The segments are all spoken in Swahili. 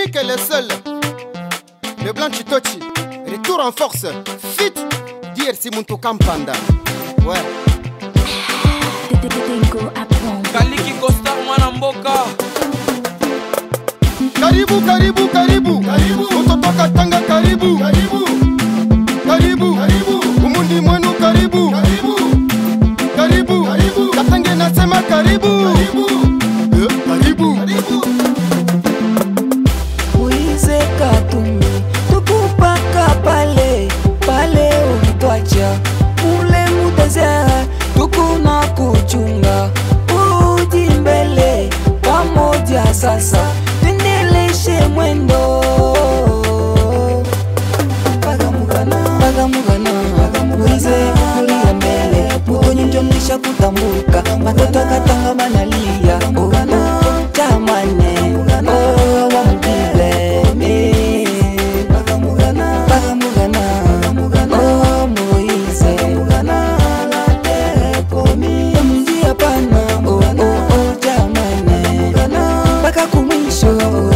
l'unique et le seul. Le blanc Chitochi. Retour en force. Fit. DRC Muntu Kampanda. Ouais. Tengo a bomb. kaliki kostar mwana mboka Karibu, karibu, karibu. Karibu. Mtoto katanga karibu. Karibu. Karibu. Karibu. Umundi mwenu karibu. Karibu. Karibu. Karibu. Katange nasema karibu. Karibu. Eh, karibu. Karibu. uize katumi tukupaka pale pale ulitwacha mule mudezera tukuna kuchunga uji mbele pamoja sasa tuendeleshe mwendo pagamugana pagamugana uize kulia mbele mutonyonjonisha kutambuka watoto katanga banalia Oh, chamane oh, wamupile eh. pagamugana oh, moise yamunjia pana oh, oh, oh, chamane mpaka kumwisho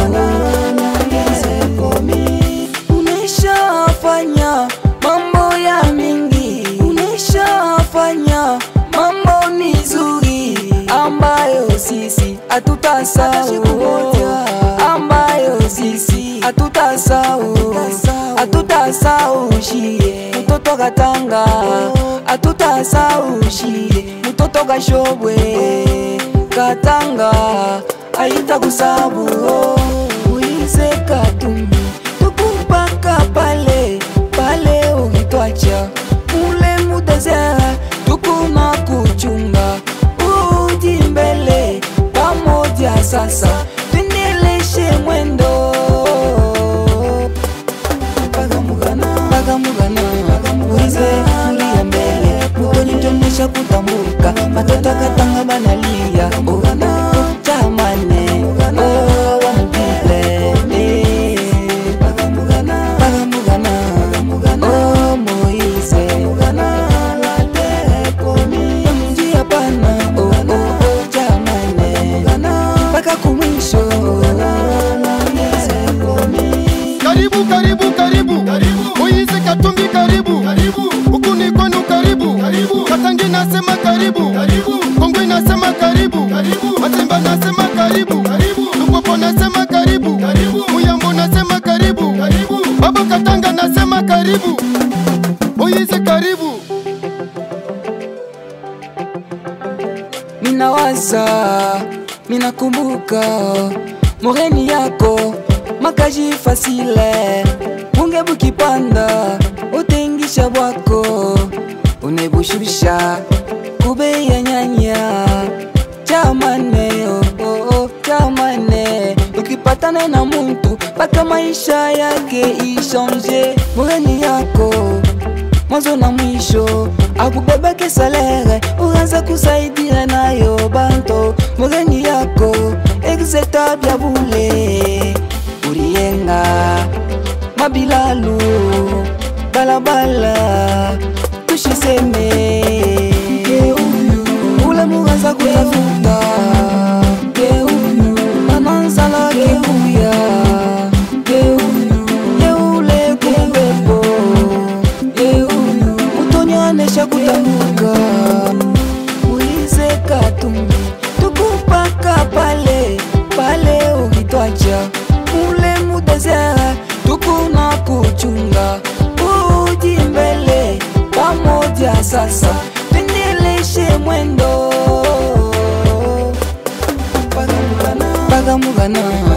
unaishafanya mambo ya mingi unaishafanya mambo nizuri ambayo sisi hatutasahau ambayo sisi hatutasahau hatutasahau shie mtoto katanga hatutasahau shie mtoto kashobwe katanga aitakusabu uize katumi tukupaka pale pale ukitwacha mule mudezera tukuna kuchunga uji mbele pamoja sasa tuendeleshe mwendo pagamugana pagamugana uize kulia mbele mutonyitonesha kutambuka matoto katanga banalia oh, chamane oh, wamupile eh. pagamugana oh, moise yamunjia pana oh, oh, oh, chamane mpaka kumwisho Karibu, karibu, karibu. Moise Katumbi karibu. Huku ni kwenu karibu. Katangi nasema karibu. Kongwe nasema karibu. Matemba nasema karibu. Lupopo nasema karibu. Muyambo nasema karibu. Baba Katanga nasema karibu. Moise karibu. minawaza minakumbuka moreni yako makaji fasile bunge bukipanda utengisha bwako unebushusha kube ya nyanya chamane oh, oh, oh, chamane ukipatana na muntu mpaka maisha yake ishanje moreni yako mwanzo na mwisho akubebeke salere uanza kusaidia nayo banto mugeni yako exeta bya bule uriyenga mabilalu balabala tushiseme ule muanza kutafuta ananzala kekuya yeule kumbepo utonyanesha kutambuka uize katumbi tukupaka pale pale ukitwacha mule mudezera tukuna kuchunga uji mbele pamoja sasa tuendeleshe mwendo pagamugana